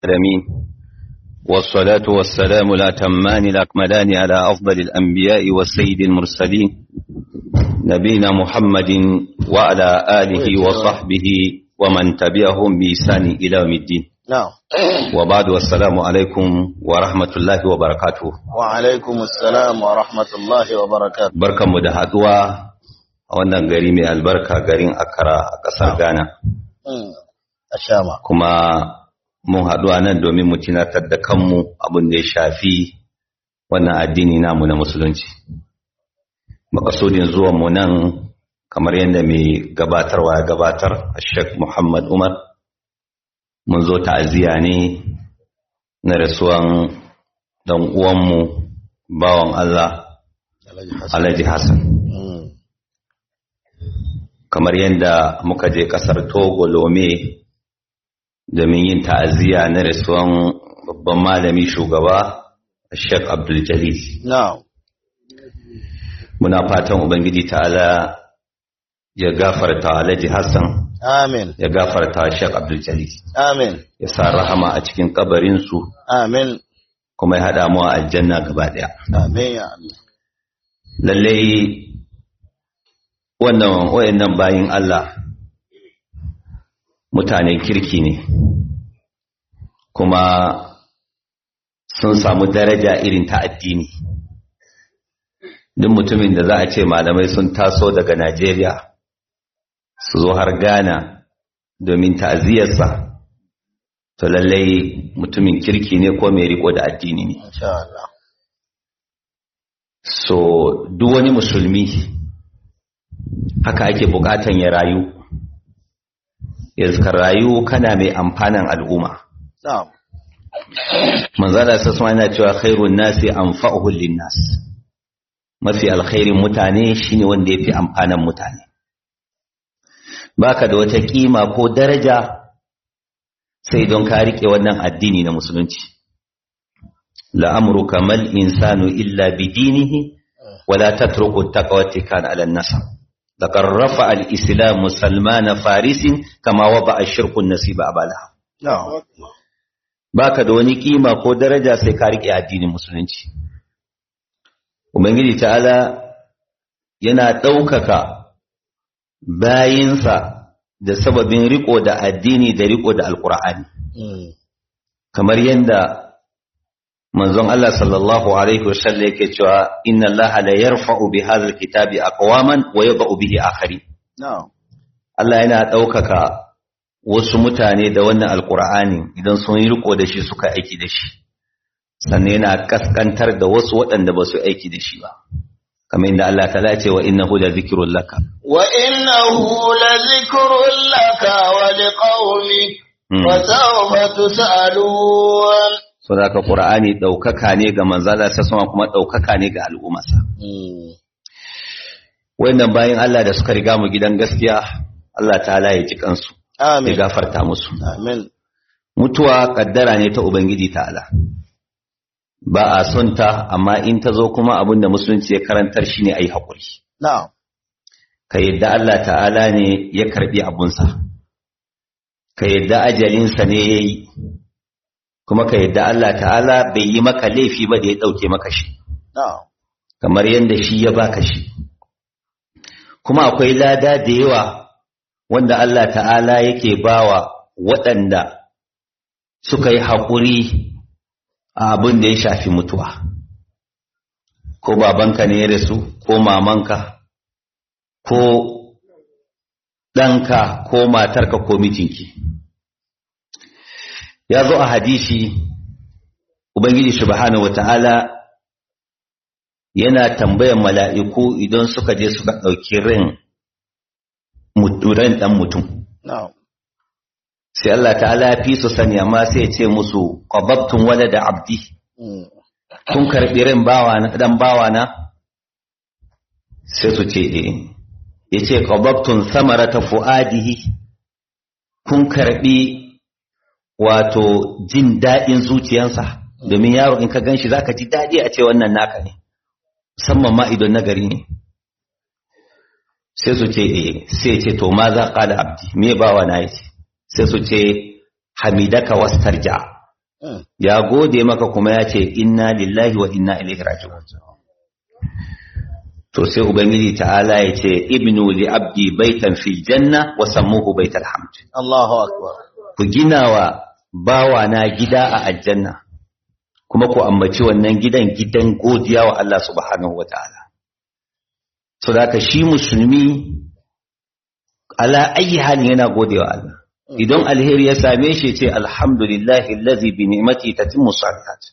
العالمين والصلاة والسلام الأتمان الأكملان على أفضل الأنبياء والسيد المرسلين نبينا محمد وعلى آله وصحبه ومن تبعهم بإحسان إلى يوم الدين نعم وبعد والسلام عليكم ورحمة الله وبركاته وعليكم السلام ورحمة الله وبركاته بركة مدهدوا wannan gari mai albarka garin Accra a ƙasar Ghana a shama kuma mun haɗu a nan domin mu tunatar da kanmu abin da ya shafi wannan addini namu na musulunci makasudin zuwan mu nan kamar yadda mai gabatarwa ya gabatar Sheikh Muhammad Umar mun zo ta'aziyya ne na rasuwan dan uwanmu bawan Allah Alhaji Hassan kamar yadda muka je kasar Togo Lome domin yin ta'aziyya na rasuwan babban malami shugaba Sheikh Abdul Jalil na'am muna fatan ubangiji ta'ala ya gafarta Alhaji Hassan amin ya gafarta Sheikh Abdul Jalil amin ya sa rahama a cikin kabarin su amin kuma ya hada mu a aljanna gaba daya amin ya Allah lalle wannan wayannan bayin Allah mutanen kirki ne kuma sun samu daraja irin ta addini duk mutumin da za a ce malamai sun taso daga Najeriya su zo har Ghana domin ta'aziyarsa to lallai mutumin kirki ne ko mai riko da addini ne insha Allah so duk wani musulmi haka ake bukatan ya rayu ya rayu kana mai amfanan al'umma na'am manzala sassu yana cewa khairun nasi anfa'uhum linnas mafi alkhairin mutane shine wanda yafi amfanan mutane baka da wata kima ko daraja sai don ka rike wannan addini na musulunci la'amruka mal insanu illa bidinihi wala tatruku taqwati kan ala nasab لقد رفع الإسلام سلمان فارس كما وضع الشرك النسيب أبالها na'am baka da wani kima ko daraja sai ka rike addinin musulunci ubangiji ta'ala yana ɗaukaka bayinsa da sababin riko da addini da riko da alkur'ani Mm. kamar yadda manzon Allah sallallahu alaihi wasallam yake cewa inna Allah la yarfa'u bi hadha alkitabi aqwaman wa yad'u bihi akharin na'am Allah yana ɗaukaka wasu mutane da wannan alkur'ani idan sun yi riko da shi suka aiki da shi sannan yana kaskantar da wasu waɗanda ba su aiki da shi ba kamar inda Allah ta ce wa innahu la zikrun laka وإنه لذكر لك ولقومك Mm. وسوف تسألون so da ka qur'ani ɗaukaka ne ga manzala sai sama kuma ɗaukaka ne ga al'ummarsa Mm. wayannan bayan Allah da suka riga mu gidan gaskiya Allah ta'ala ya ji kansu ya amin gafarta musu amin mutuwa kaddara ne ta ubangiji ta'ala ba a son ta amma in ta zo kuma abin da musulunci ya karantar shi ne a yi haƙuri na'am ka yadda Allah ta'ala ne ya karɓi abunsa ka yadda ajalinsa ne ya yi kuma ka yadda Allah ta'ala bai yi maka laifi ba da ya ɗauke maka shi na'am kamar yadda shi ya baka shi kuma akwai lada da yawa wanda Allah ta'ala yake bawa waɗanda suka yi haƙuri a abin da ya shafi mutuwa ko babanka ne ya rasu ko mamanka ko ɗanka ko matarka ko mijinki ya zo a hadisi ubangiji subhanahu wata'ala yana tambayan mala'iku idan suka je suka ɗauki ran ran ɗan mutum na'am sai Allah ta'ala ya fi su sani amma sai ya ce musu qababtum walada abdi Mm. kun karɓi ran bawana dan bawana sai su ce eh yace qababtum samarata fuadihi kun karɓi wato jin daɗin zuciyansa domin yaro in ka ganshi zaka ji daɗi a ce wannan naka ne musamman ma idan nagari ne sai su ce eh sai ce to ma za qala abdi me bawa na yace sai su ce hamidaka wastarja ya gode maka kuma ya ce inna lillahi wa inna ilaihi raji'un to sai ubangiji ta'ala ya ce ibnu li abdi baitan fil janna wa sammuhu baital hamd Allahu akbar ku gina wa bawa na gida a aljanna kuma ku ambaci wannan gidan gidan godiya wa Allah subhanahu wa ta'ala so da shi musulmi ala ayi halin yana godewa Allah idan alheri ya same shi ce alhamdulillahi allazi bi ni'mati tatimmu salihat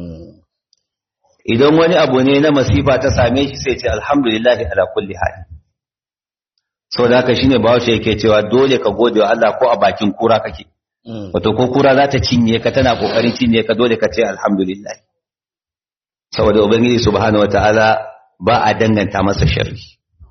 idan wani abu ne na masifa ta same shi sai ce alhamdulillahi ala kulli hal so da haka shine bawo shi yake cewa dole ka gode wa Allah ko a bakin kura kake wato ko kura za ta cinye ka tana kokarin cinye ka dole ka ce alhamdulillah saboda ubangiji subhanahu wataala ba a danganta masa sharri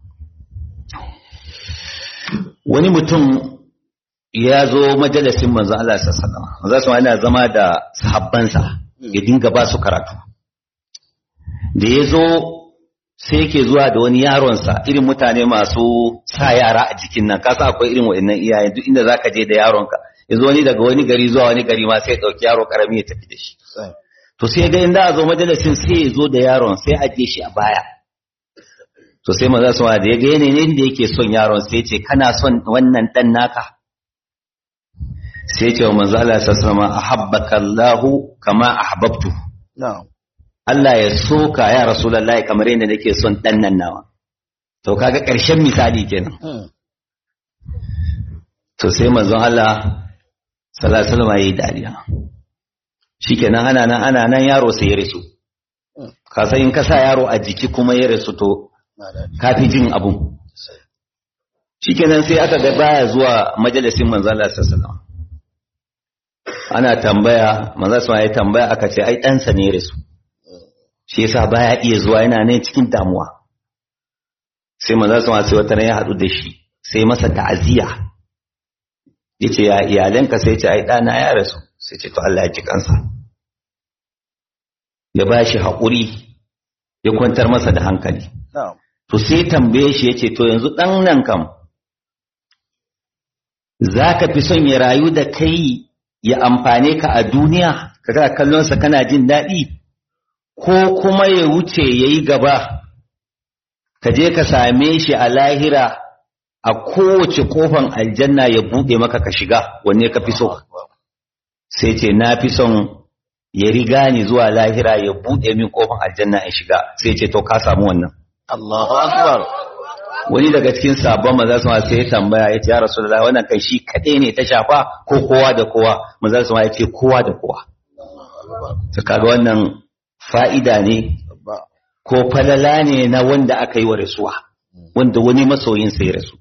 wani mutum ya zo majalisin manzon Allah sallallahu alaihi wasallam manzon yana zama da sahabbansa ya dinga ba su karatu da ya zo sai yake zuwa da wani yaronsa irin mutane masu sa yara a jikin nan kasa akwai irin waɗannan iyaye duk inda zaka je da yaronka ya zo wani daga wani gari zuwa wani gari ma sai ya ɗauki yaro karami ya tafi da shi to sai ga inda a zo majalisin sai ya zo da yaron sai a je shi a baya to sai maza su da ya ga yanayin da yake son yaron sai ce kana son wannan dan naka sai ce wa manzo Allah sallallahu alaihi ahabbaka Allahu kama ahbabtu na'am Allah ya soka ya rasulullahi kamar yadda nake son dan nan nawa to kaga ƙarshen misali kenan to sai manzo Allah sallallahu alaihi wasallam yayi dariya shikenan ana nan ana nan yaro sai ya rasu ka san in ka sa yaro a jiki kuma ya rasu to kafi jin abu shikenan sai aka ga baya zuwa majalisin manzo Allah sallallahu ana tambaya manzo sallallahu ya tambaya aka ce ai ɗansa ne ya rasu shi yasa baya iya zuwa yana nan cikin damuwa sai manzo sallallahu sai wata ya haɗu da shi sai masa ta'aziyya yace ya iyalanka sai ce ai ɗana ya rasu sai ce to Allah ya ji kansa ya ba shi haƙuri ya kwantar masa da hankali to sai tambaye shi yace to yanzu ɗan nan kam za ka fi son ya rayu da kai ya amfane ka a duniya ka ga kallonsa kana jin daɗi ko kuma ya wuce ya yi gaba ka je ka same shi a lahira a kowace kofan aljanna ya buɗe maka ka shiga wanne ka fi so sai ce na fi son ya riga ni zuwa lahira ya buɗe min kofan aljanna in shiga sai ce to ka samu wannan Allahu akbar wani daga cikin sabon maza su sai ya tambaya ya ce ya rasulullahi wannan kai shi kaɗai ne ta shafa ko kowa da kowa maza su ya ce kowa da kowa to kaga wannan fa'ida ne ko falala ne na wanda aka yi wa rasuwa wanda wani masoyin sai rasu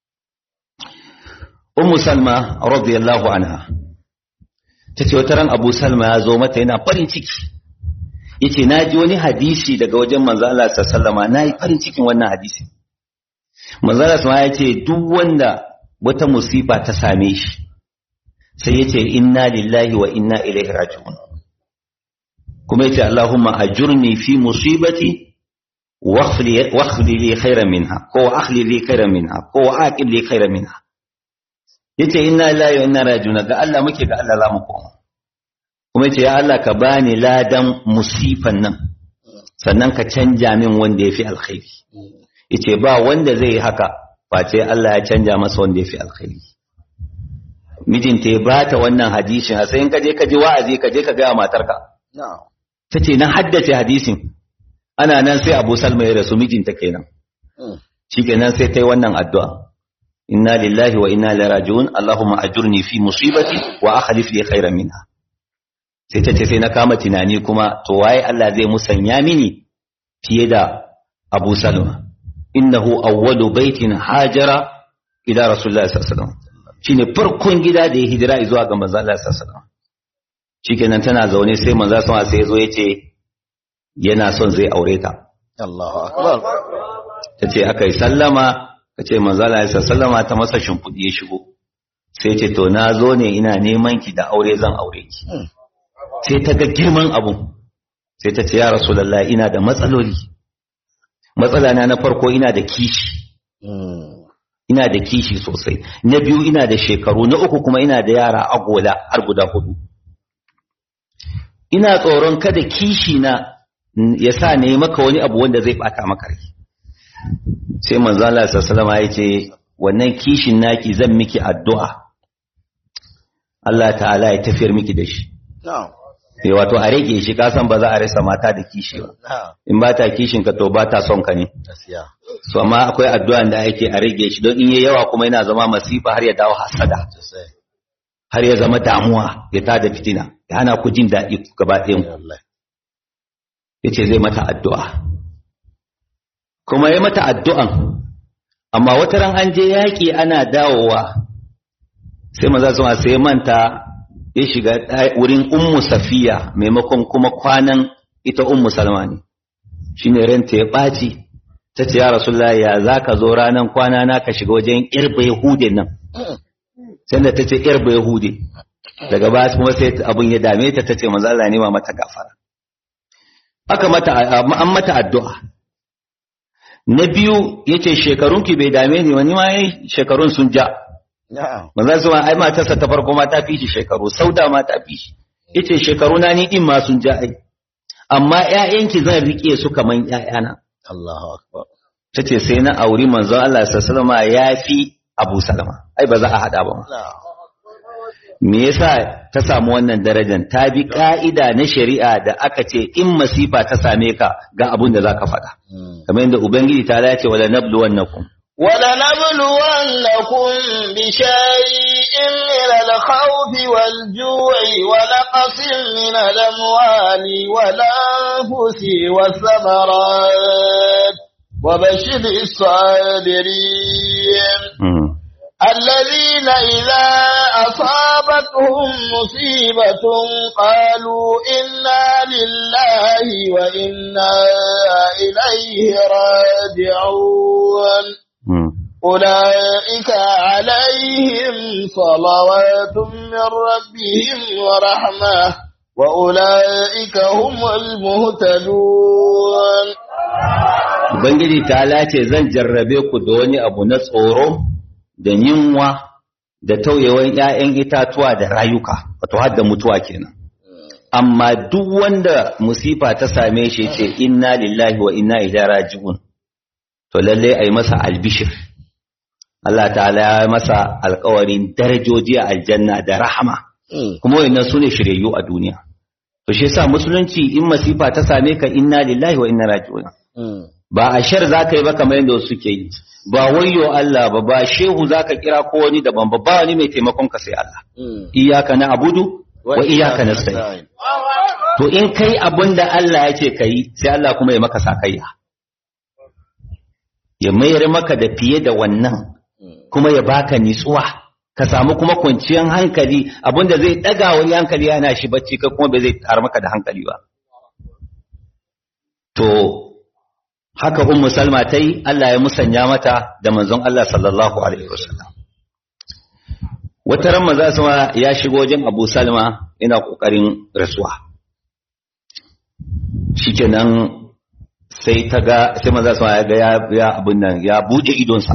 ummu salma radiyallahu anha tace wata ran abu salma ya zo mata yana farin ciki yace naji wani hadisi daga wajen manzo Allah sallallahu alaihi nayi farin cikin wannan hadisi manzo Allah sallallahu ya ce duk wanda wata musiba ta same shi sai yace inna lillahi wa inna ilaihi raji'un kuma yace Allahumma ajurni fi musibati واخلي لي خيرا منها كو اخلي لي خيرا منها كو عاقب لي خيرا منها yace inna lillahi wa inna raji'un ga Allah muke ga Allah zamu koma kuma yace ya Allah ka bani ladan musifan nan sannan ka canja min wanda yafi alkhairi yace ba wanda zai yi haka face Allah ya canja masa wanda yafi alkhairi mijinta ya bata wannan hadisin sai in ka je ka ji wa'azi ka je ka ga matarka tace na haddace hadisin ana nan sai Abu Salma ya rasu mijinta kenan shikenan sai ta yi wannan addu'a inna lillahi wa inna ilaihi raji'un allahumma ajurni fi musibati wa akhlif li khairan minha sai ta ce sai na kama tunani kuma to waye Allah zai musanya mini fiye da Abu Salma innahu awwalu baitin hajara ila rasulullah sallallahu alaihi wasallam shine farkon gida da ya hijira zuwa ga manzo Allah sallallahu alaihi wasallam shikenan tana zaune sai manzo sallallahu alaihi wasallam sai ya zo ya ce yana son zai aure ta. Allahu akbar. Ta ce aka yi sallama, ka ce manzala ya sallama ta masa shimfiɗi ya shigo. Sai ce to na zo ne ina neman ki da aure zan aure ki. Sai ta ga girman abun. Sai ta ce ya Rasulallah ina da matsaloli. Matsala na na farko ina da kishi. Ina da kishi sosai. Na biyu ina da shekaru, na uku kuma ina da yara agola har guda hudu. ina tsoron kada kishi na ya sa ne maka wani abu wanda zai bata maka rai sai manzo Allah sallallahu alaihi ya ce wannan kishin naki zan miki addu'a Allah ta'ala ya tafiyar miki da shi na'am eh wato a rage shi ka san ba za a rasa mata da kishi ba na'am in ba ta kishin ka to ba ta son ka ne gaskiya so amma akwai addu'an da ake a rage shi don in yayi yawa kuma yana zama masifa har ya dawo hasada sosai har ya zama damuwa ya tada fitina ya hana ku jin daɗi gaba ɗayan ku wallahi yace zai mata addu'a kuma ya mata addu'an amma wata ran an je yaƙi ana dawowa sai maza su sai ya manta ya shiga ɗa- wurin ummu safiya maimakon kuma kwanan ita ummu salma ne shine ranta ya ɓaci ta ce ya rasulullah ya za ka zo ranar kwana na ka shiga wajen irba yahudin nan sai da ta ce irba yahudi daga baya kuma sai abun ya dame ta ta ce manzo Allah nema mata gafara aka mata an mata addu'a na biyu yace shekarunki bai dame ni wani ma yayi shekarun sun ja na'am manzo su ma ai matarsa ta farko ma ta fi shi shekaru sauda ma ta fi shi yace shekaru na ni din ma sun ja ai amma ƴaƴanki zan rike su kaman ƴaƴana Allahu akbar tace sai na auri manzo Allah sallallahu alaihi wasallam yafi Abu Salama ai ba za a hada ba ma na'am me yasa ta samu wannan darajar ta bi ka'ida na shari'a da aka ce in masifa ta same ka ga abun da zaka faɗa Mm. kamar yadda ubangiji ta ya ce wala nabluwannakum ولنبلونكم بشيء من الخوف والجوع ونقص من الأموال والأنفس والثمرات وبشر الصابرين الذين إذا أصابتهم مصيبة قالوا إنا لله وإنا إليه راجعون أولئك عليهم صلوات من ربهم ورحمة وأولئك هم المهتدون Ubangiji ta lace zan jarrabe ku da wani abu na tsoro da yunwa da tauyewan ‘ya'yan itatuwa da rayuka, wato har da mutuwa kenan. Amma duk wanda musifa ta same shi ce inna lillahi wa inna ilaihi raji'un to lalle ai masa albishir. Allah ta'ala ya masa alkawarin darajoji a aljanna da rahama, kuma wayannan su ne shiryayyu a duniya. To shi yasa musulunci in masifa ta same ka inna lillahi wa inna raji'un. ba a shar za ka yi ba kamar yadda wasu ke yi ba wayo Allah ba ba shehu za ka kira ko wani daban ba ba wani mai taimakon ka sai Allah iyaka na abudu wa iyaka na sai to in kai abin da Allah ya ce ka yi sai Allah kuma ya maka sakayya ya mayar maka da fiye da wannan kuma ya baka nitsuwa ka samu kuma kwanciyar hankali abinda zai daga wani hankali yana shi bacci ka kuma bai zai tar maka da hankali ba to haka ummu salma ta yi Allah ya musanya mata da manzon Allah sallallahu alaihi wasallam wata ran maza sama ya shigo wajen Abu Salma yana kokarin rasuwa shikenan sai ta ga sai maza sama ya ga ya, ya abun nan ya buɗe idonsa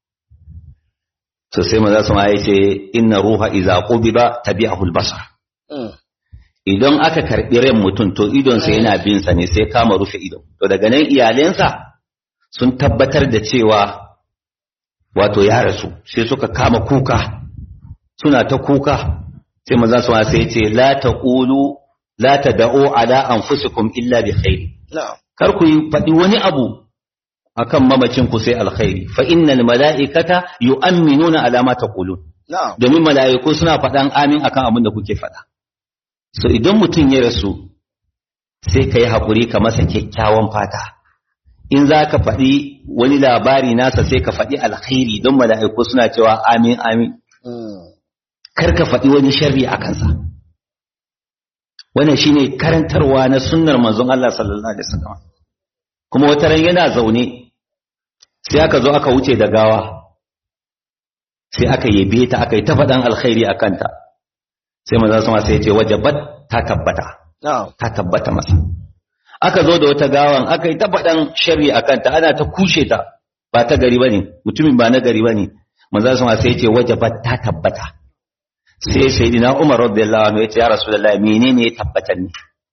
to sai maza sama ya ce inna ruha iza qubida tabi'ahu al-basar idan aka karɓi ran mutum to idonsa yana bin sa ne sai kama rufe idon to daga nan iyalensa sun tabbatar da cewa wato ya rasu sai suka kama kuka suna ta kuka sai maza su sai ce la taqulu la tad'u ala anfusikum illa bi khairi kar ku yi faɗi wani abu akan mamacin ku sai alkhairi fa innal mala'ikata yu'minuna ala ma taqulun domin mala'iku suna faɗan amin akan abin da kuke faɗa so idan mutum ya rasu sai ka yi haƙuri ka masa kyakkyawan fata in za ka faɗi wani labari nasa sai ka faɗi alkhairi don mala'iku suna cewa amin amin kar ka faɗi wani sharri a kansa wannan shine karantarwa na sunnar manzon Allah sallallahu alaihi wasallam kuma wata ran yana zaune sai aka zo aka wuce da gawa sai aka yabe ta aka yi ta faɗan alkhairi a kanta sai maza sama sai ya ce wajabat ta tabbata ta tabbata masa aka zo da wata gawan aka yi ta faɗan sharri a kanta ana ta kushe ta ba ta gari bane mutumin ba na gari bane maza sama sai ya ce wajabat ta tabbata sai sayyidina Umar radiyallahu anhu ya ce ya rasulullahi menene ya tabbatar ne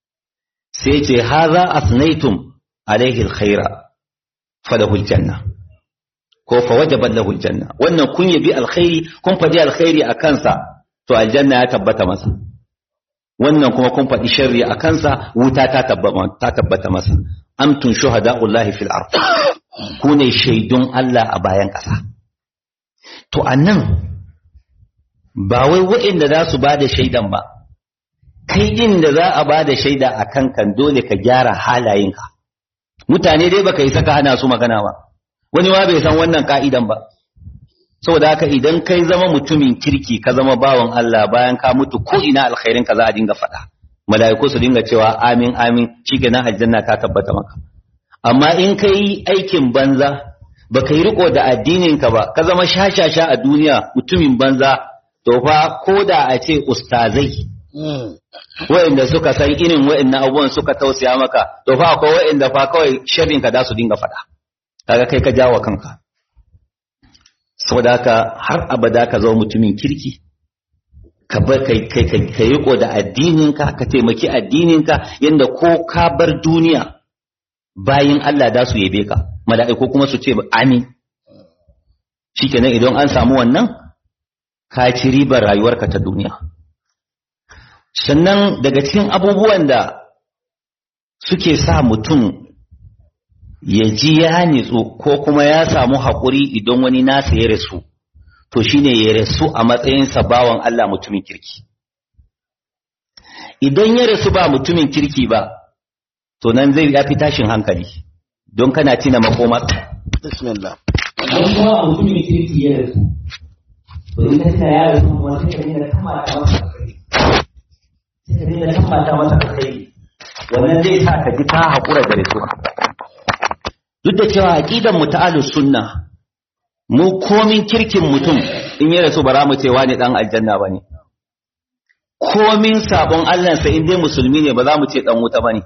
sai ce haza asnaitum alaihi alkhaira falahu aljanna ko fa wajabat lahu aljanna wannan kun yabi alkhairi kun faɗi alkhairi a kansa to aljanna ya tabbata masa wannan kuma kun faɗi sharri a kansa wuta ta tabbata masa amtun shuhada'ullahi fil ard ku ne shaidun Allah a bayan ƙasa to annan ba wai waɗanda za su ba da shaidan ba kai din da za a ba da shaida a kankan dole ka gyara halayenka mutane dai baka yi saka hana su magana ba wani ma bai san wannan ka'idan ba saboda haka idan kai zama mutumin kirki ka zama bawan Allah bayan ka mutu ko ina alkhairin ka za a dinga faɗa mala'iku su dinga cewa amin amin shikenan aljanna ta tabbata maka amma in kai aikin banza baka yi riko da addinin ka ba ka zama shashasha a duniya mutumin banza to fa ko da a ce ustazai wa'inda suka san irin wa'innan abubuwan suka tausaya maka to fa akwai wa'inda fa kawai sharrin ka da su dinga faɗa kaga kai ka jawo kanka saboda haka har abada ka zama mutumin kirki ka bar kai kai kai riko da addininka ka taimaki addininka yanda ko ka bar duniya bayin Allah da su yabe ka mala'iku kuma su ce amin shikenan idan an samu wannan ka ci ribar rayuwarka ta duniya sannan daga cikin abubuwan da suke sa mutum ya ji ya nitsu ko kuma ya samu haƙuri idan wani nasa ya rasu to shine ya rasu a matsayinsa bawan Allah mutumin kirki idan ya rasu ba mutumin kirki ba to nan zai ya fi tashin hankali don kana tina makoma bismillah don kuma mutumin kirki ya rasu to in ka tina ya rasu kuma sai ka dinga kamata masa kai sai ka dinga kamata masa kai wannan zai sa ka ji ta haƙura da rasuwa duk da cewa aqidan mu ta ahlus sunna mu komin kirkin mutum in ya rasu bara mu ce wani dan aljanna bane komin sabon Allah sai in dai musulmi ne ba za mu ce dan wuta bane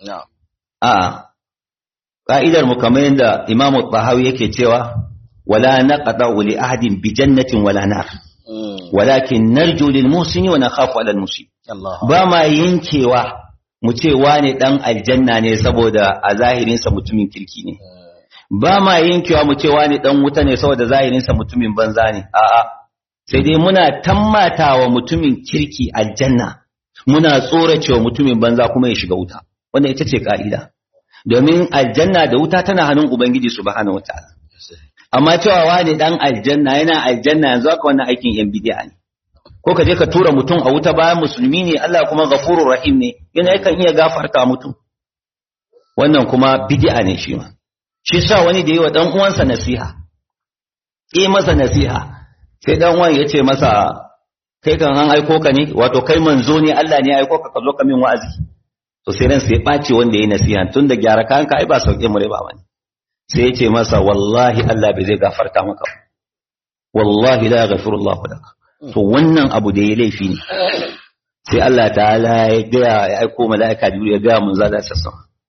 a ka'idar mu kamar yadda Imam Tahawi yake cewa wala naqata li ahadin bi jannatin wala nar walakin narju lil muhsini wa nakhafu ala al musii ba ma yankewa mu ce wane dan aljanna ne saboda a zahirinsa mutumin kirki ne ba ma yankewa mu ce wane dan wuta ne saboda zahirinsa mutumin banza ne a'a sai dai muna tammatawa mutumin kirki aljanna muna tsoracewa mutumin banza kuma ya shiga wuta wannan ita ce ka'ida domin aljanna da wuta tana hannun ubangiji subhanahu wataala amma cewa wane dan aljanna yana aljanna yanzu haka wannan aikin yan bid'a ne ko ka je ka tura mutum a wuta bayan musulmi ne Allah kuma ghafurur rahim ne yana yakan iya gafarta mutum wannan kuma bid'a ne shi ma shi sa wani da yi wa dan uwansa nasiha yi masa nasiha sai dan uwan ya ce masa kai kan an aiko ka ne wato kai manzo ne Allah ne ya aiko ka ka zo ka min wa'azi to sai ran sai ɓace wanda yayi nasiha tun da gyara kanka ai ba sauke mu ba wani sai ya ce masa wallahi Allah bai zai gafarta maka wallahi la yaghfirullahu laka to wannan abu da ya laifi ne sai Allah ta'ala ya gaya ya aiko mala'ika jibril ya gaya mun zalla sassa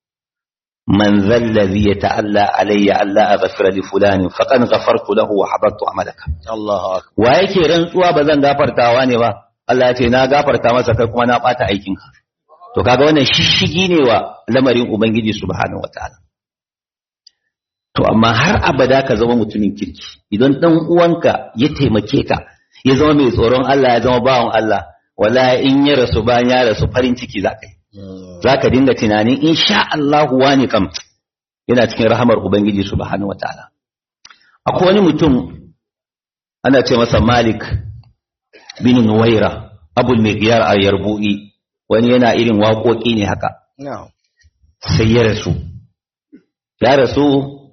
man zallazi yata'alla alayya alla aghfira li fulani faqad ghafartu lahu wa habattu amalaka Allahu akbar wa yake rantsuwa ba zan gafartawa ne ba Allah ya ce na gafarta masa kai kuma na bata aikin ka to kaga wannan shishigi ne wa lamarin ubangiji subhanahu wataala to amma har abada ka zama mutumin kirki idan dan uwanka ya taimake ka ya zama mai tsoron Allah ya zama bawan Allah wala in ya rasu bayan ya rasu farin ciki za ka yi za ka dinga tunanin in sha Allah wani kam yana cikin rahamar Ubangiji subhanahu wa ta'ala akwai wani mutum ana ce masa Malik bin Nuwaira abul Migyar a Yarbu'i wani yana irin waƙoƙi ne haka sai ya rasu ya rasu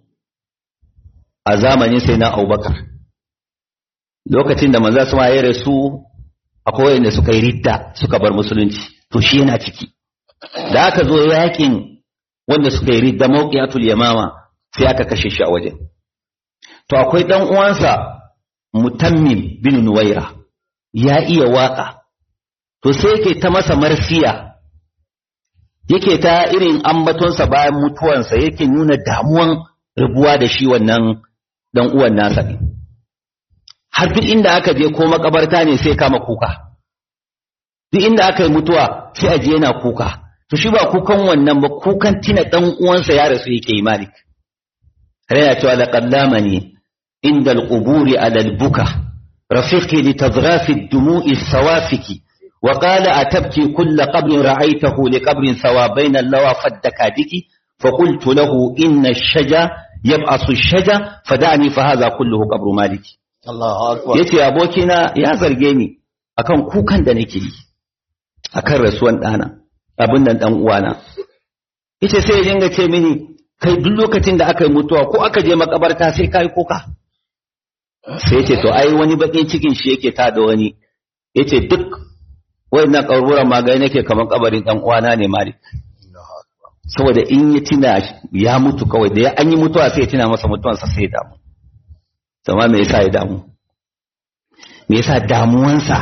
a zamanin sai na Abubakar lokacin da manzo sama ya rasu akwai wanda suka yi ridda suka bar musulunci to shi yana ciki da aka zo yakin wanda suka yi ridda mawqiyatul yamama sai aka kashe shi a wajen to akwai dan uwansa mutammim bin nuwaira ya iya waka to sai yake ta masa marsiya yake ta irin ambatonsa bayan mutuwansa yake nuna damuwan rabuwa da shi wannan dan uwan nasa ne har duk inda aka je ko makabarta ne sai kama kuka duk inda aka yi mutuwa sai a je yana kuka to shi ba kukan wannan ba kukan tina dan uwansa ya rasu yake yi malik yana cewa laqad lamani inda al-quburi ala al-buka rafiqi li tadghafi ad-dumu'i sawafiki وقال أتبكي كل قبر رأيته لقبر سوا بين اللوى فالدكادك فقلت له إن الشجا يبعث الشجا فدعني فهذا كله قبر مالك Allahu akbar. yace abokina ya zarge ni akan kukan da nake yi akan rasuwan ɗana abin nan ɗan uwana yace sai ya dinga ce mini kai duk lokacin da aka yi mutuwa ko aka je makabarta sai kai kuka sai yace to ai wani bakin cikin shi yake ta da wani yace duk wayannan kaburburan magani nake kamar kabarin ɗan uwana ne malik Allahu akbar. saboda in ya tina ya mutu kawai da ya an yi mutuwa sai ya tina masa mutuwansa sai ya damu sama me yasa ya damu me yasa damuwansa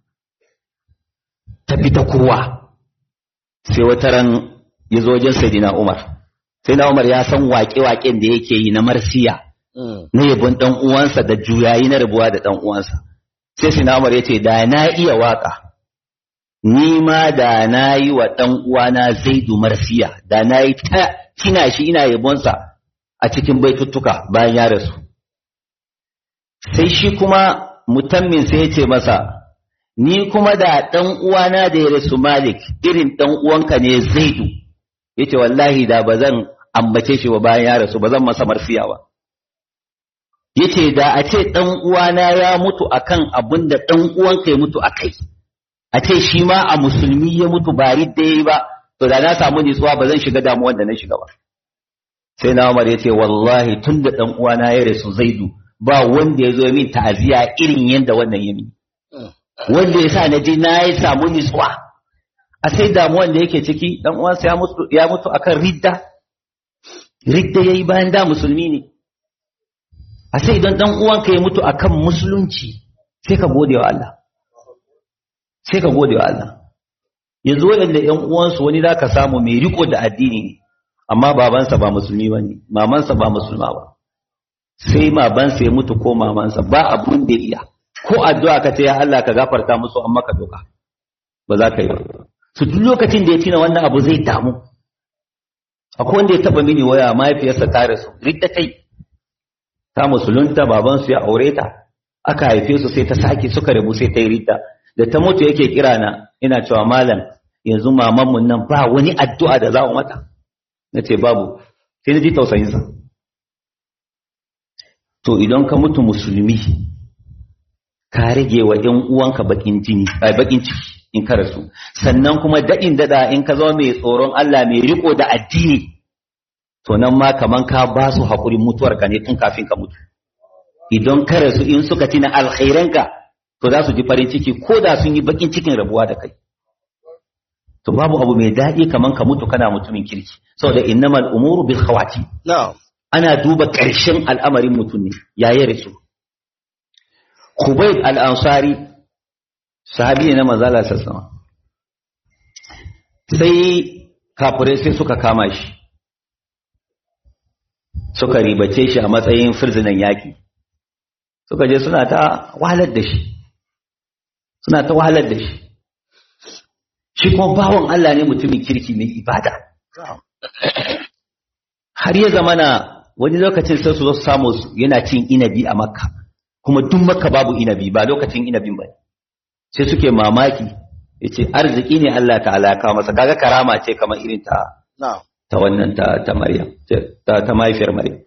ta fi ta kowa sai wata ran ya zo wajen Sayyidina Umar Sayyidina Umar ya san waƙe-waƙen da yake yi na marsiya Mm. na yabon dan uwansa da juyayi na rabuwa da dan uwansa sai Sayyidina Umar ya ce da na iya waka ni ma da na yi wa dan uwana Zaidu marsiya da na yi ta kina shi ina yabonsa a cikin baituttuka bayan ya rasu sai shi kuma mutammin sai ya ce masa ni kuma da ɗan uwana da ya rasu Malik irin ɗan uwanka ne Zaidu yace wallahi da ba zan ambace shi ba bayan ya rasu ba zan masa marfiya ba yace da a ce ɗan uwana ya mutu akan abin da ɗan uwanka ya mutu akai a ce shi ma a musulmi ya mutu ba ridda yayi ba to da na samu nutsuwa ba zan shiga damuwar da na shiga ba sai na Umar yace wallahi tun da ɗan uwana ya rasu Zaidu ba wanda ya zo min ta'aziya irin yadda wannan ya mini Mm. wanda ya sa na je na yi samu nutsuwa a sai damuwan da yake ciki dan uwansa ya mutu ya mutu akan ridda ridda yayi bayan da musulmi ne a sai idan dan uwanka ya mutu akan musulunci sai ka gode wa Allah sai ka gode wa Allah yanzu waɗanda ƴan uwansu wani zaka samu mai riko da addini ne amma babansa ba musulmi bane mamansa ba musulma ba sai babansa ya mutu ko mamansa ba abun da ya iya ko addu'a ka ce ya Allah ka gafarta musu amma ka doka ba za ka yi ba su duk lokacin da ya tina wannan abu zai damu akwai wanda ya taba mini waya mahaifiyarsa ta rasu ridda kai ta musulunta babansu ya aure ta aka haife su sai ta sake suka rabu sai ta yi ridda da ta mutu yake kira na ina cewa malam yanzu mamanmu nan ba wani addu'a da za mu mata na ce babu sai na ji tausayinsa to idan ka mutu musulmi ka rage wa ‘yan uwanka bakin jini, ai bakin ciki in ka rasu, sannan kuma daɗin daɗa in ka zama mai tsoron Allah mai riko da addini, to nan ma kaman ka ba su haƙurin mutuwarka ne tun kafin ka mutu. Idan ka rasu in suka tina alkhairanka, to za su ji farin ciki ko da sun yi bakin cikin rabuwa da kai. To babu abu mai daɗi kaman ka mutu kana mutumin kirki, saboda innamal umuru bil khawati. Na'am. Ana duba ƙarshen al'amarin mutum ne, yayi rasu. Khubayb al-Ansari sahabi ne na manzala sassama sai kafirai sai suka kama shi suka ribace shi a matsayin firzinan yaƙi suka je suna ta wahalar da shi suna ta wahalar da shi shi kuma bawan Allah ne mutumin kirki mai ibada Na'am. har ya zamana wani lokacin sai su zo su samu su yana cin inabi a makka kuma duk makka babu inabi ba lokacin inabin ba sai suke mamaki yace arziki ne Allah ta'ala ya kawo masa kaga karama ce kamar irin ta Na'am. ta wannan ta ta Maryam ta ta mahaifiyar Maryam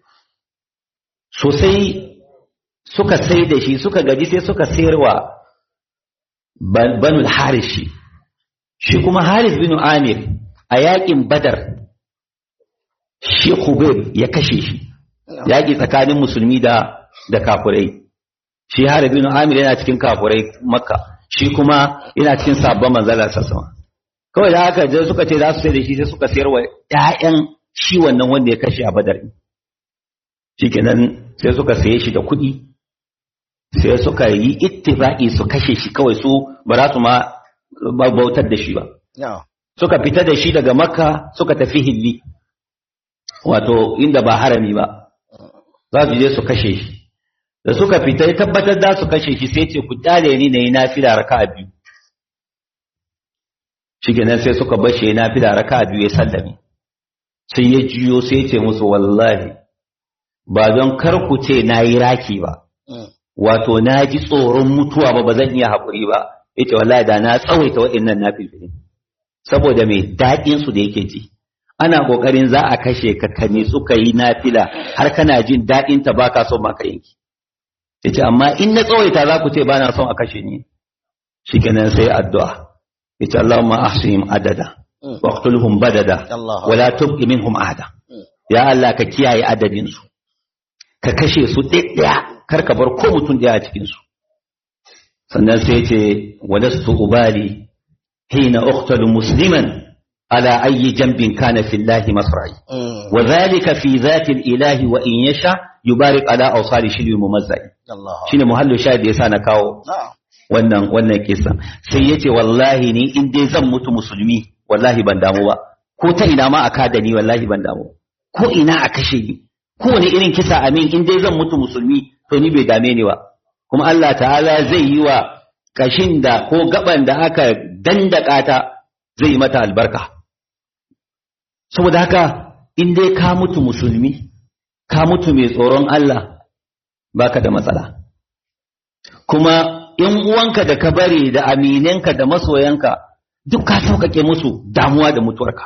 sosai suka sai da shi suka gaji sai suka sayarwa ban- banul haris shi shi kuma haris bin amir a yakin badar shi Khubayb ya kashe shi yaƙi tsakanin musulmi da da kafurai shi Harith bin Amir yana cikin kafurai Makka shi kuma yana cikin sabon manzala sassama kawai da haka je suka ce za su sai da shi sai suka sayar wa ƴaƴan shi wannan wanda ya kashe a Badar shikenan sai suka saye shi da kuɗi sai suka yi ittifaqi su kashe shi kawai su ba za su ma bautar da shi ba Na'am. suka fita da shi daga Makka suka tafi Hilli wato inda ba harami ba za su je su kashe shi da suka fita ya tabbatar za su kashe shi sai ce ku kyale ni na yi nafila raka'a biyu shikenan sai suka bashe na fila raka biyu ya sallame sai ya jiyo sai ya ce musu wallahi ba don kar ku ce na yi raki ba wato na ji tsoron mutuwa ba ba zan iya haƙuri ba ya ce wallahi da na tsawaita waɗannan na filfili saboda mai daɗin su da yake ji ana ƙoƙarin za a kashe ka ka ne suka yi nafila har kana jin daɗin ta baka son ma ka yanki ya ce amma in na tsawaita za ku ce ba na son a kashe ni shikenan sai addu'a ya ce Allahumma ahsihim adada waqtulhum badada wala tubqi minhum ahada ya Allah ka kiyaye adadin su ka kashe su ɗaya kar ka bar ko mutum ɗaya a cikin su sannan sai ce walastu ubali hina uqtalu musliman ala ayyi jambin kana fillahi masra'i wa dhalika fi dhati ilahi wa in yasha yubarik ala awsali shilwi mumazzai shine muhallu shahid yasa na kawo wannan wannan kisa sai yace wallahi ni in dai zan mutu musulmi wallahi ban damu ba ko ta ina ma aka da ni wallahi ban damu ko ina a kashe ni ko wani irin kisa amin in dai zan mutu musulmi to ni bai dame ni ba kuma Allah ta'ala zai yi wa kashin da ko gaban da aka dandaka ta zai yi mata albarka saboda haka in dai ka mutu musulmi ka mutu mai tsoron Allah baka da matsala kuma in uwanka da ka bari da aminanka da masoyanka duk ka sauƙaƙe musu damuwa da mutuwarka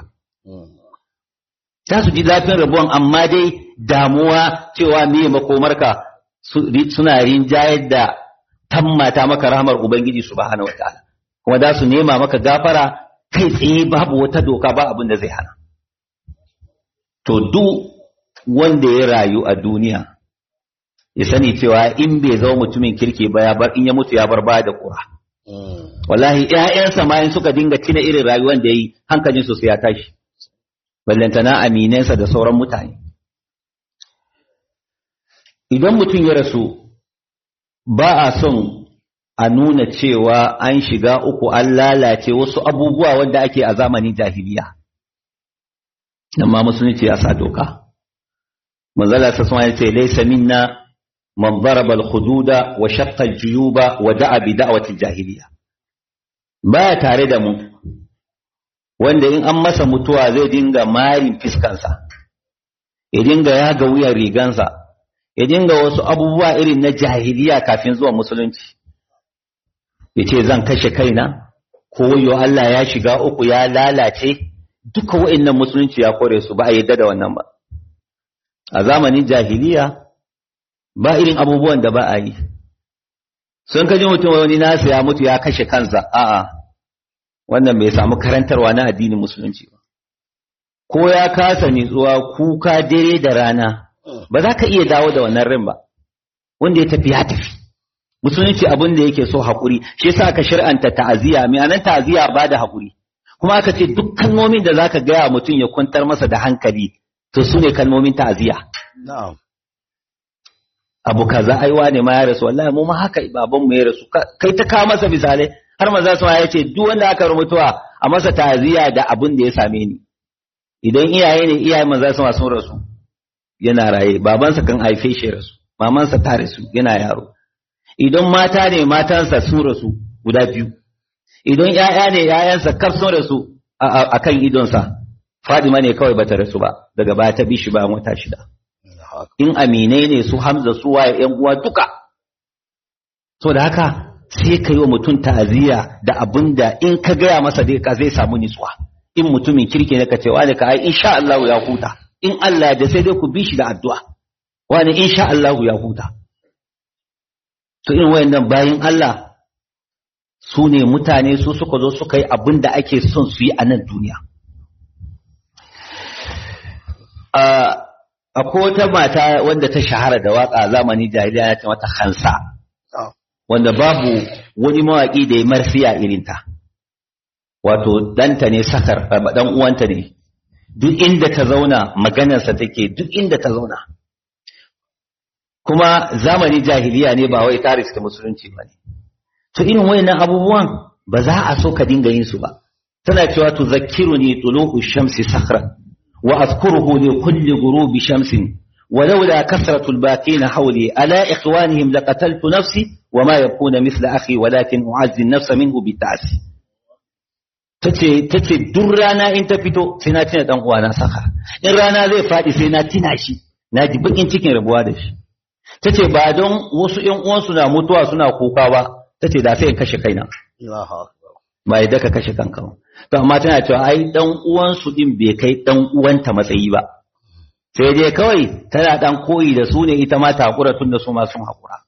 za su ji zafin rabuwan amma dai damuwa cewa me makomarka suna rinjayar da tammata maka rahmar ubangiji subhanahu wataala kuma za su nema maka gafara kai tsaye babu wata doka ba abin da zai hana to duk wanda ya rayu a duniya ya sani cewa in bai zama mutumin kirki ba ya bar in ya mutu ya bar baya da kura wallahi ƴaƴansa ma in suka dinga tina irin rayuwar da yi hankalin su sai ya tashi ballantana aminansa da sauran mutane idan mutum ya rasu ba a son a nuna cewa an shiga uku an lalace wasu abubuwa wanda ake a zamanin jahiliya nan ma musulunci ya sa doka manzala sa sun ce laysa minna man daraba al-hududa wa shaqqa al-juyuba wa da'a bi da'wati al-jahiliya baya tare da mu wanda in an masa mutuwa zai dinga marin fiskansa ya dinga yaga wuyan rigansa ya dinga wasu abubuwa irin na jahiliya kafin zuwa musulunci ya ce zan kashe kaina ko yo Allah ya shiga uku ya lalace duka wa'annan musulunci ya kore su ba a yadda da wannan ba a zamanin jahiliya ba irin abubuwan da ba a yi sun kaji mutum wani nasa ya mutu ya kashe kansa a'a wannan bai samu karantarwa na addinin musulunci ba ko ya kasa nitsuwa kuka dare da rana ba za ka iya dawo da wannan rin ba wanda ya tafi ya tafi musulunci abin da yake so haƙuri shi yasa aka shir'anta ta'aziyya mai anan ta'aziyya ba da haƙuri kuma aka ce duk kalmomin da zaka gaya mutum ya kwantar masa da hankali to su ne kalmomin ta'aziyya abu kaza ai wane ma ya rasu wallahi mu ma haka baban mu ya rasu kai ta kawo masa misalai har maza su ya ce duk wanda aka rubutuwa a masa ta'aziyya da abin da ya same ni idan iyaye ne iyaye maza su sun rasu yana raye babansa kan haife shi rasu mamansa ta rasu yana yaro idan mata ne matansa sun rasu guda biyu idan ‘ya'ya ne ‘ya'yansa kaf sun rasu a kan idonsa fadima ne kawai bata rasu ba daga baya ta bi shi bayan wata shida in aminai ne su hamza su waye ‘yan uwa duka so da haka sai ka yi wa mutum ta'aziyya da abin da in ka gaya masa dai ka zai samu nitsuwa in mutumin kirki ne ka ce wani ka ai insha Allah ya huta in Allah da sai dai ku bi shi da addu'a wani insha Allah ya huta to irin wayannan bayin Allah su ne mutane su suka zo suka yi abin da ake son su yi a nan duniya akwai wata mata wanda ta shahara da waka zamani jahiliya ya ce mata hansa wanda babu wani mawaƙi da ya marsiya irinta wato ɗanta ne sakar ɗan uwanta ne duk inda ta zauna maganarsa take duk inda ta zauna kuma zamani jahiliya ne ba wai taris ta musulunci ba ne to irin wayannan abubuwan ba za a so ka dinga yin su ba tana cewa tu zakkiruni tuluhu shamsi sakhran wa azkuruhu li kulli ghurubi shamsin ولولا كثرة الباقين حولي ألا إخوانهم لقتلت نفسي وما يكون مثل أخي ولكن أعزي النفس منه بالتعسي tace tace duk rana in ta fito sai na tuna dan uwana saka in rana zai faɗi sai na tuna shi na ji bakin cikin rabuwa da shi tace ba don wasu ƴan uwansu na mutuwa suna kuka ba tace da sai in kashe kaina Allahu akbar. ba yadda ka kashe kanka ba to amma tana cewa ai dan uwansu din bai kai dan uwanta matsayi ba sai dai kawai tana dan koyi da su ne ita ma ta hakura tun da su ma sun hakura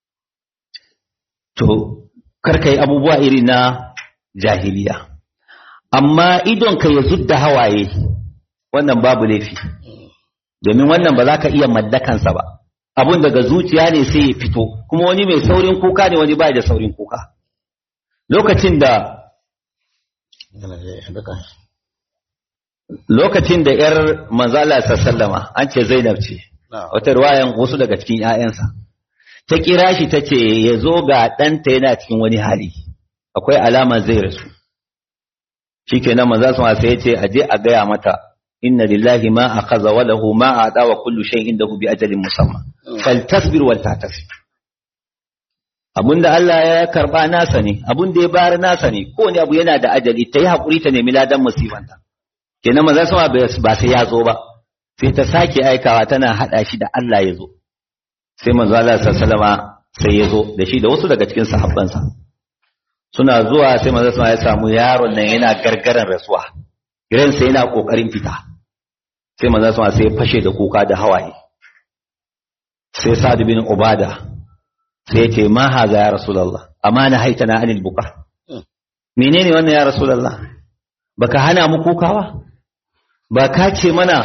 to kar kai abubuwa iri na jahiliya amma idon ka ya zudda hawaye wannan babu laifi domin wannan ba za ka iya mallakansa ba abun daga zuciya ne sai ya fito kuma wani mai saurin kuka ne wani ba da saurin kuka lokacin da Yana da duka. lokacin da ‘yar manzala sallama an ce Zainab ce, Na'am. wata ruwayan wasu daga cikin ‘ya'yansa, ta kira shi ta ce ya zo ga ɗanta yana cikin wani hali, akwai alama zai rasu. Shi ke nan manza sai ya ce, a je a gaya mata, inna lillahi ma a kaza wa lahu ma a ɗawa kullu shan inda bi ajalin musamman. Fal tasbir wal tasbir. Abun da Allah ya karɓa nasa ne, abun da ya bayar nasa ne, kowane abu yana da ajali, ta yi haƙuri ta nemi ladan musibanta. kenan maza sama ba sai ya zo ba sai ta sake aikawa tana hada shi da Allah ya zo sai manzo Allah sallama sai ya zo da shi da wasu daga cikin sahabbansa suna zuwa sai manzo sama ya samu yaron nan yana gargaran rasuwa gidan sai yana kokarin fita sai manzo sama sai ya fashe da kuka da hawaye sai Sa'd bin Ubada sai ya ce ma haza ya rasulullah amma na haitana anil buka menene wannan ya rasulullah baka hana mu kukawa ba ka ce mana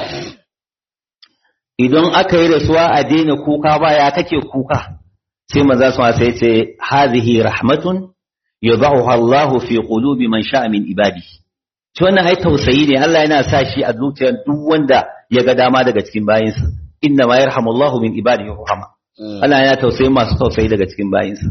idan aka yi rasuwa a daina kuka ba ya kake kuka sai maza su sai ce hazihi rahmatun yadhahu Allahu fi qulubi man sha'a min ibadi to wannan ai tausayi ne Allah yana sa shi a zuciyar duk wanda ya ga dama daga cikin bayinsa inna ma yarhamullahu min ibadihi rahama Allah yana tausayi masu tausayi daga cikin bayinsa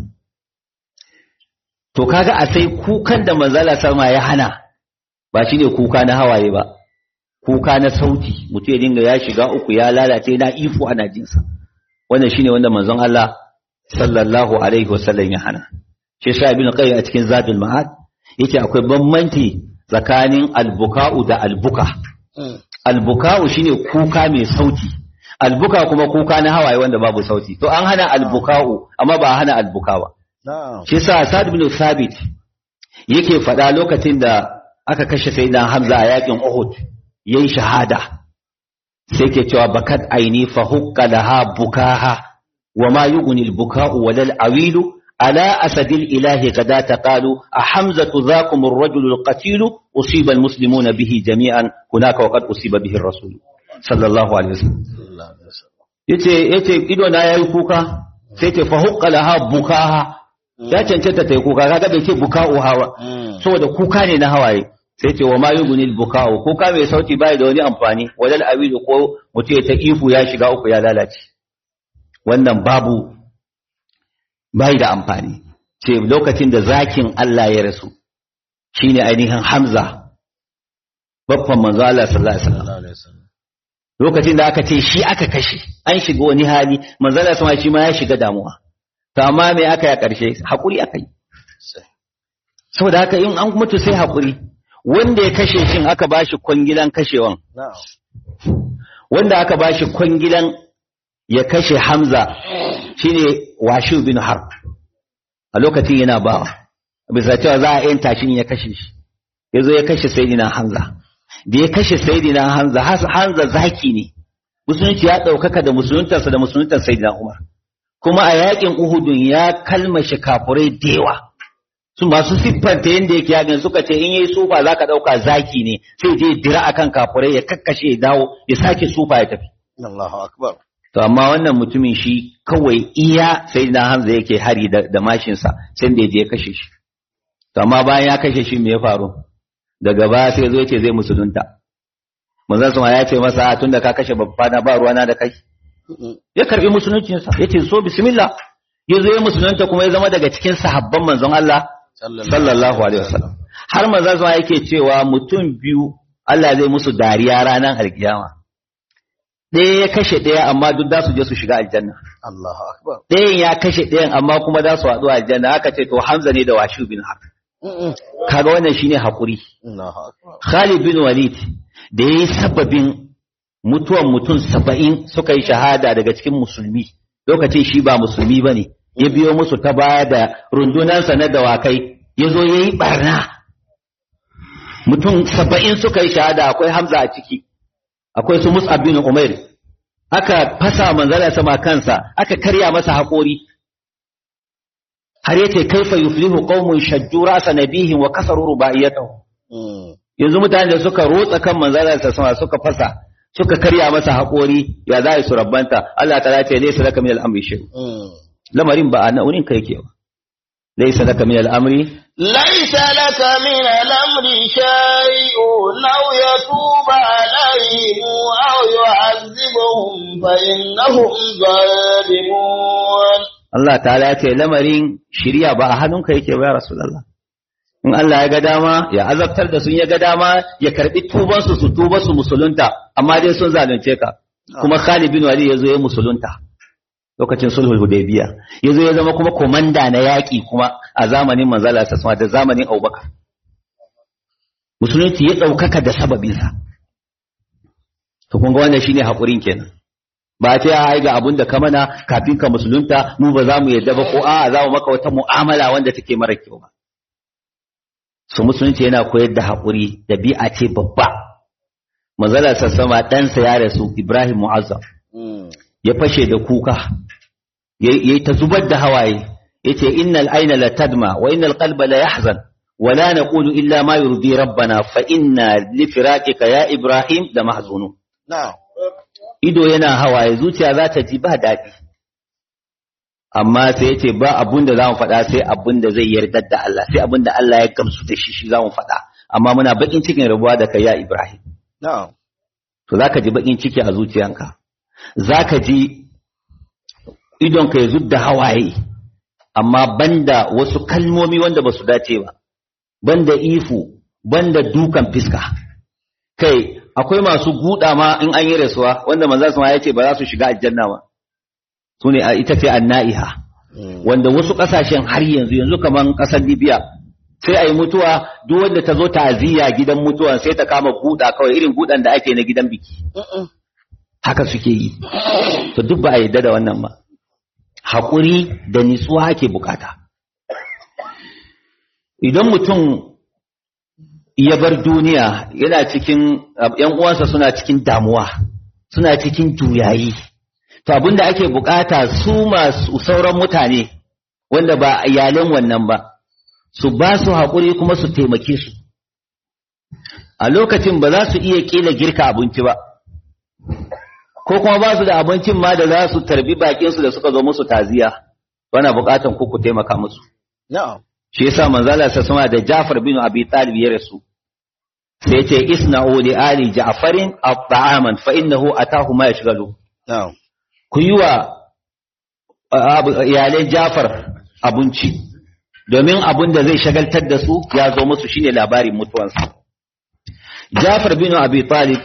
to kaga a sai kukan da manzala sama ya hana ba shine kuka na hawaye ba kuka na sauti mutum ya dinga ya shiga uku ya lalace na ifu ana jinsa wannan shine wanda manzon Allah sallallahu alaihi wasallam ya hana shi sa ibn qayyim a cikin zadul ma'ad yace akwai bambanci tsakanin albuka'u da albuka albuka'u shine kuka mai sauti albuka kuma kuka na hawaye wanda babu sauti to an hana albuka'u amma ba a hana albuka ba Na'am. shi sa Sa'd ibn Thabit yake faɗa lokacin da aka kashe sayyidina Hamza a yakin Uhud yayi shahada sai ke cewa bakat aini fa hukka laha bukaha wa ma yughni al-buka'u wal awilu ala asadil ilahi qad taqalu a hamzatu dhakum ar-rajul al-qatil usiba al-muslimuna bihi jami'an hunaka wa qad usiba bihi ar-rasul sallallahu alaihi wasallam Sallallahu alaihi wasallam. yace yace ido na yayi kuka sai ce fa hukka laha bukaha ya cancanta ta yi kuka kaga bai ce buka'u hawa Mm. saboda kuka ne na hawaye sai ce wa ma yugunil buka'u kuka mai sauti bai da wani amfani wadal awidu ko mutum ya ta ifu ya shiga uku ya lalace wannan babu bai da amfani ce lokacin da zakin Allah ya rasu shine ainihin Hamza babban manzo Allah sallallahu alaihi wasallam Sallallahu alaihi wasallam. lokacin da aka ce shi aka kashe an shiga wani hali manzo Allah sama shi ma ya shiga damuwa to amma me aka yi a ƙarshe hakuri aka yi Sai. saboda haka in an mutu sai hakuri wanda ya kashe shin aka bashi kwangilan kashewan Na'am. wanda aka bashi kwangilan ya kashe Hamza shine Washu bin Harb a lokacin yana bawa bisa cewa za a yanta shi in ya kashe shi yazo ya kashe Sayyidina Hamza da ya kashe Sayyidina Hamza Has- Hamza zaki ne musulunci ya ɗaukaka da musuluntarsa da musuluntar Sayyidina Umar kuma a yakin Uhudun ya kalmashe kafurai da yawa su masu siffanta yadda yake yakin suka ce in yayi sufa zaka ɗauka zaki ne sai je dira akan kafurai ya kakkashe ya dawo ya sake sufa ya tafi Allahu akbar. To amma wannan mutumin shi kawai iya sai na Hamza yake hari da, da mashinsa sai da ya je ya kashe shi. To amma bayan ya kashe shi me ya faru? Daga baya sai zo yace zai musulunta. Manzon sama ya ce masa tun da ka kashe babba na ba ruwana da kai. Mm. Ya karbi musuluncinsa yace so bismillah. Ya zo ya musulunta kuma ya zama daga cikin sahabban manzon Allah sallallahu alaihi wasallam. Har manzon sama yake cewa mutum biyu Allah zai musu dariya ranar alkiyama. Ɗaya ya kashe ɗaya amma duk za su je su shiga aljanna. Allahu akbar. ɗayan ya kashe ɗayan amma kuma za su haɗu a aljanna aka ce to Hamza ne da Washu bin Harb Mm-mm. kaga wannan shine hakuri Allahu akbar Khalid bin Walid da yayi sababin mutuwan mutum saba'in suka yi shahada daga cikin musulmi lokacin shi ba musulmi bane ya biyo musu ta baya da rundunansa na dawakai ya zo ya yi barna mutum saba'in suka yi shahada akwai Hamza a ciki akwai su Mus'ab bin Umair aka fasa manzala sama kansa aka karya masa haƙori har yace kaifa yuflihu qaumun shajju ra'sa nabihin wa kasaru rubaiyatahu Mm. yanzu mutane da suka rotsa kan manzala sama suka fasa suka karya masa haƙori ya za su rabbanta Allah ta ce laysa laka min al-amri shay Mm. lamarin ba a nan wurin ka yake ba laysa laka min al-amri ليس لك من الأمر شيء أو يتوب عليهم أو يعذبهم فإنهم ظالمون Allah ta'ala ya ce lamarin shiriya ba a hannunka yake ba ya Rasulullah. In Allah ya ga dama ya azabtar da sun ya ga dama ya karbi tuban su su tuba su musulunta amma dai sun zalunce ka. Kuma Khalid bin Walid ya zo ya musulunta lokacin sulhul Hudaybiya. Ya zo ya zama kuma komanda na yaƙi kuma a zamanin manzala sa da zamanin Abubakar. Musulunci ya ɗaukaka da sababinsa. To kun ga wannan shine haƙurin kenan. ba ta ya ga abun da ka mana kafin ka musulunta mu ba za mu yadda ba ko a'a za mu maka wata mu'amala wanda take mara kyau ba su musulunci yana koyar da haƙuri da bi'a ce babba manzala sassama ɗansa ya rasu ibrahim mu'azzam Mm. ya fashe da kuka ya yi ta zubar da hawaye ya ce innal aina la tadma wa innal qalba la yahzan wa la naqulu illa ma yurdi rabbana fa inna li firaqika ya ibrahim da mahzunun Now. ido yana hawaye zuciya za ta ji ba daɗi amma sai ya ce ba abun da za mu faɗa sai abun da zai yarda da Allah sai abun da Allah ya gamsu da shi shi za mu faɗa amma muna baƙin cikin rabuwa da kai ya Ibrahim Now. to za ka ji baƙin ciki a zuciyanka za ka ji idonka ya zub da hawaye amma banda wasu kalmomi wanda ba su dace ba banda ifu banda dukan fiska kai akwai masu guda ma in an yi rasuwa wanda manzo sama ya ce ba za su shiga aljanna ba su ne ita ce annaiha Mm. wanda wasu kasashen har yanzu yanzu kaman kasar Libya sai a yi mutuwa duk wanda ta zo ta'aziyya gidan mutuwa sai ta kama guda kawai irin gudan da ake na gidan biki Mm-mm. haka suke yi to duk ba a yarda da wannan ba haƙuri da nitsuwa ake bukata idan mutum ya bar duniya yana cikin ‘yan uwansa suna cikin damuwa suna cikin juyayi to abinda ake bukata su masu sauran mutane wanda ba iyalan wannan ba su ba su haƙuri kuma su taimake su a lokacin ba za su iya ƙila girka abinci ba ko kuma ba su da abincin ma da za su tarbi bakinsu da suka zo musu taziya wana bukatan ku ku taimaka musu Now. shi yasa manzala sa sama da Ja'far bin Abi Talib ya rasu sai yace isna'u li ali Ja'farin at-ta'aman fa innahu atahu ma yashghalu Now. ku yi wa uh, iyalai Ja'far abinci domin abin da zai shagaltar da su ya zo musu shine labarin mutuwansa Ja'far bin Abi Talib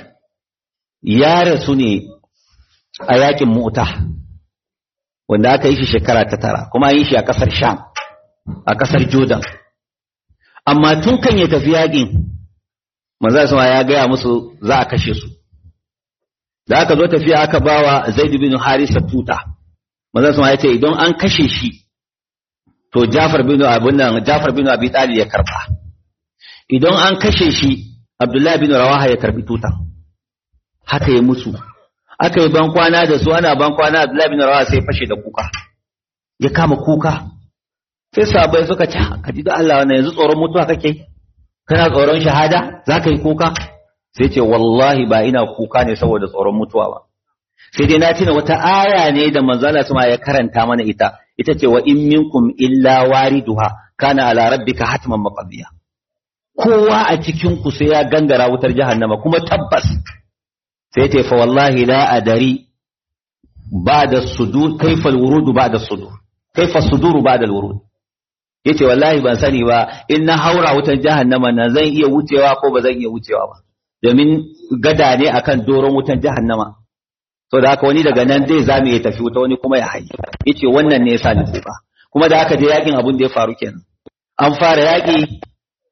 ya rasu ne a yakin Mu'ta wanda aka yi shi shekara ta tara kuma an yi shi a kasar Sham a kasar Jordan amma tun kan ya tafi yakin manzo sama ya gaya musu za a kashe su da aka zo tafiya aka bawa Zaid bin Harisa tuta manzo sama ya ce idan an kashe shi to Jafar bin Abun nan Jafar bin Abi Talib ya karba idan an kashe shi Abdullahi bin Rawaha ya karbi tuta haka ya musu aka yi ban kwana da su ana ban kwana Abdullahi bin Rawaha sai fashe da kuka ya kama kuka sai sahabbai suka ce ka ji da Allah wannan yanzu tsoron mutuwa kake kana tsoron shahada za ka yi kuka sai ce wallahi ba ina kuka ne saboda tsoron mutuwa ba sai dai na tuna wata aya ne da manzala sama ya karanta mana ita ita ce wa in minkum illa wariduha kana ala rabbika hatman maqdiya kowa a cikin ku sai ya gangara wutar jahannama kuma tabbas sai ce fa wallahi la adari ba'da sudur kaifa alwurud ba'da sudur kaifa suduru ba'da alwurud yace wallahi ban sani ba in na haura wutar jahannama na zan iya wucewa ko ba zan iya wucewa ba domin gada ne akan doron wutar jahannama so da haka wani daga nan zai zame ya tafi wuta wani kuma ya hayi yace wannan ne yasa ni kuka kuma da haka je yakin abun da ya faru kenan an fara yaki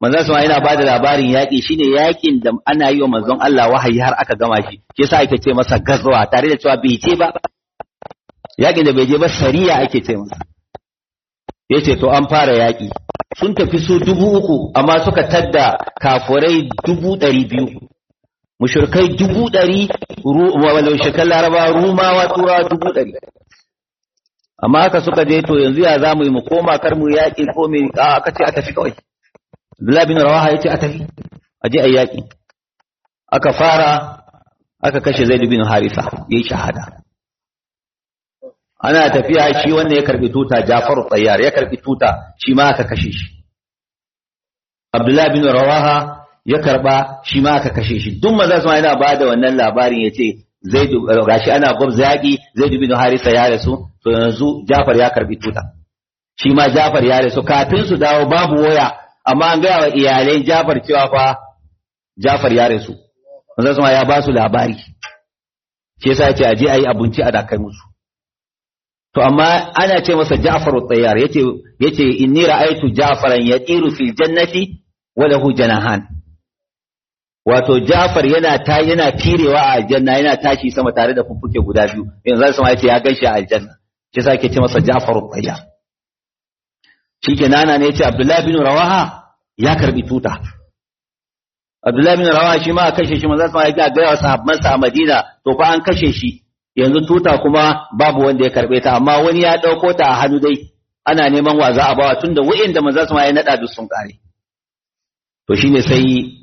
manzon sama yana bada labarin yaƙi shine yaƙin da ana yi wa manzon Allah wahayi har aka gama shi shi yasa ake ce masa gazwa tare da cewa bai je ba yaƙin da bai je ba sariya ake ce masa yace to an fara yaƙi sun tafi su dubu uku amma suka tadda kafurai dubu ɗari biyu mushrikai dubu ɗari walau shekar laraba rumawa turawa dubu ɗari amma haka suka je to yanzu ya za mu yi mu koma kar mu yaƙi ko me aka ce a tafi kawai Abdullah bin Rawaha yace a tafi a je a yaƙi aka fara aka kashe Zaid bin Harisa yayi shahada ana tafiya shi wanda ya karbi tuta Ja'far Tsayyar ya karbi tuta shi ma aka kashe shi Abdullah bin Rawaha ya karba shi ma aka kashe shi duk maza su yana bada wannan labarin yace Zaid gashi ana gwabza yaƙi Zaid bin Harisa ya rasu to yanzu Ja'far ya karbi tuta shi ma Ja'far ya rasu kafin su dawo babu waya amma an gaya wa iyalai Jafar cewa fa Jafar ya rasu manzo sama ya ba su labari shi yasa yace aje ayi abinci a dakai musu to amma ana ce masa Ja'far at-Tayyar yace yace inni ra'aytu Ja'faran yatiru fil jannati wa lahu janahan wato Ja'far yana ta yana tirewa a aljanna yana tashi sama tare da fuffuke guda biyu yanzu sama yace ya ganshi a aljanna shi yasa ake ce masa Ja'far at-Tayyar shike nana ne ce Abdullahi bin Rawaha ya karbi tuta Abdullahi bin Rawaha shi ma a kashe shi manzo sai ya ga wa sahabbansa a Madina to fa an kashe shi yanzu tuta kuma babu wanda ya karbe ta amma wani ya dauko ta a hannu dai ana neman wa za a bawa tunda wa'inda manzo sai ya nada duk sun kare to shine sai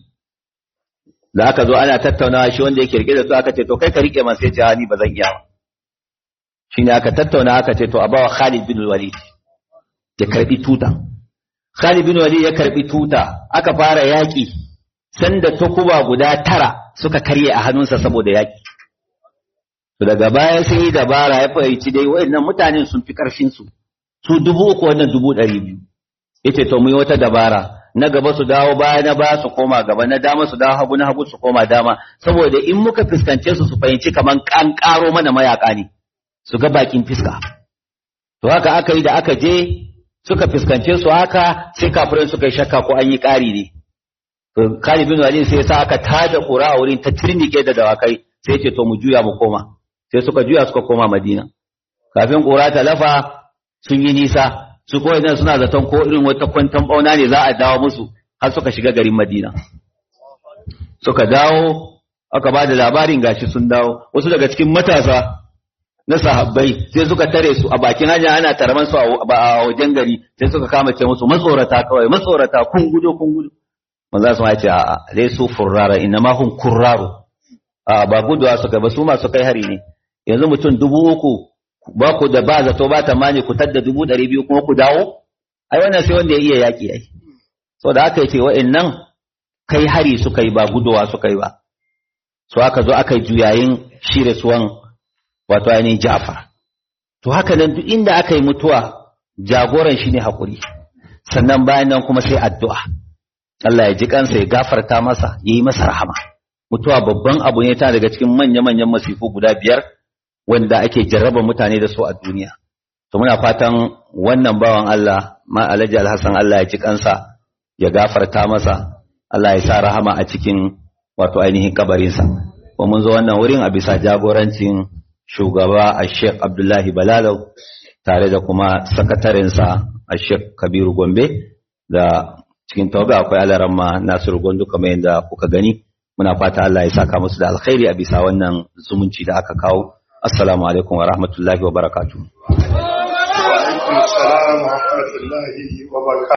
da aka zo ana tattaunawa shi wanda yake rike da su aka ce to kai ka rike man sai ce ni ba zan iya ba shine aka tattauna aka ce to a bawa Khalid bin Walid ya karbi tuta Khalid bin Walid ya karbi tuta aka fara yaki sanda takuba guda tara suka karye a hannunsa saboda yaki to daga baya sai yi dabara ya fahimci dai wayannan mutanen sun fi karfin su su dubu uku wannan dubu ɗari biyu yace to mu yi wata dabara na gaba su dawo baya na baya su koma gaba na dama su dawo hagu na hagu su koma dama saboda in muka fuskance su su fahimci kaman kan karo mana mayaka ne su ga bakin fiska to haka aka yi da aka je suka fuskance su haka sai kafirai suka yi shakka ko an yi ƙari ne to Khalid bin Walid sai sa aka tada ƙura a wurin ta tirnike da dawakai sai ce to mu juya mu koma sai suka juya suka koma Madina kafin ƙura ta lafa sun yi nisa su ko idan suna zaton ko irin wata kwantan bauna ne za a dawo musu har suka shiga garin Madina suka dawo aka ba da labarin gashi sun dawo wasu daga cikin matasa na sahabbai sai suka tare su a bakin hanya ana taraman su a wajen gari sai suka kama ce musu matsorata kawai matsorata kun gudu kun gudu manzo su ce a dai su furrara inna ma hum kurraru a ba guduwa suka ba su masu kai hari ne yanzu mutum dubu uku ba ku da ba zato ba tamani ku tadda dubu ɗari biyu kuma ku dawo ai wannan sai wanda ya iya yaƙi ai saboda haka yace wa'annan kai hari suka yi ba guduwa suka yi ba so aka zo aka yi juyayin shirye suwan wato ainihin Ja'far. To haka nan duk inda aka yi mutuwa jagoran shi ne haƙuri, sannan bayan nan kuma sai addu'a. Allah ya ji kansa ya gafarta masa, ya yi masa rahama. Mutuwa babban abu ne ta daga cikin manya-manyan masifu guda biyar wanda ake jarraba mutane da su a duniya. To muna fatan wannan bawan Allah, ma Alhaji Alhassan Allah ya ji kansa, ya gafarta masa, Allah ya sa rahama a cikin wato ainihin kabarinsa. Ba mun zo wannan wurin a bisa jagorancin shugaba a Sheikh Abdullahi Balalau tare da kuma sakatarinsa a Sheikh Kabiru Gombe da cikin tawaga akwai alaramma Nasiru Gondo kamar yadda kuka gani muna fata Allah ya saka musu da alkhairi a bisa wannan zumunci da aka kawo assalamu alaikum wa rahmatullahi wa barakatuh wa alaikum assalam wa rahmatullahi wa barakatuh